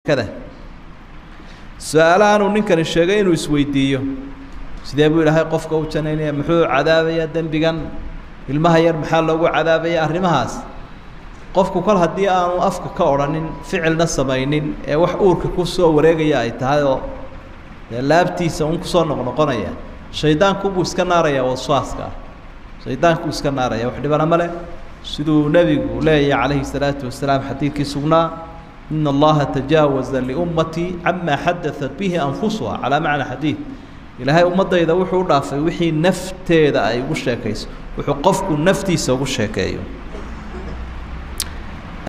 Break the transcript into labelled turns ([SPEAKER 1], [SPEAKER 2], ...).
[SPEAKER 1] kada su-aalahanuu ninkani sheegay inuu isweydiiyo sidee buu ilaahay qofka u janaynaya muxuu cadaabayaa dembigan ilmaha yar maxaa loogu cadaabaya arrimahaas qofku kol haddii aanu afka ka odhanin ficilna samaynin ee wax uurka ku soo wareegaya ay tahay oo dee laabtiisa un kusoo noqnoqonaya shaydaanku buu iska naaraya waswaaska ah shaydaanku iska naaraya wax dhibana male siduu nebigu leeyahay calayhi salaatu wasalaam xadiidkii sugnaa in allaha tajaawaza liummatii cama xadaat bihi anfusuha calaa macna xadiid ilaahay ummaddayda wuxuu u dhaafay wixii nafteeda ay ugu sheekayso wuxuu qofku naftiisa ugu sheekeeyo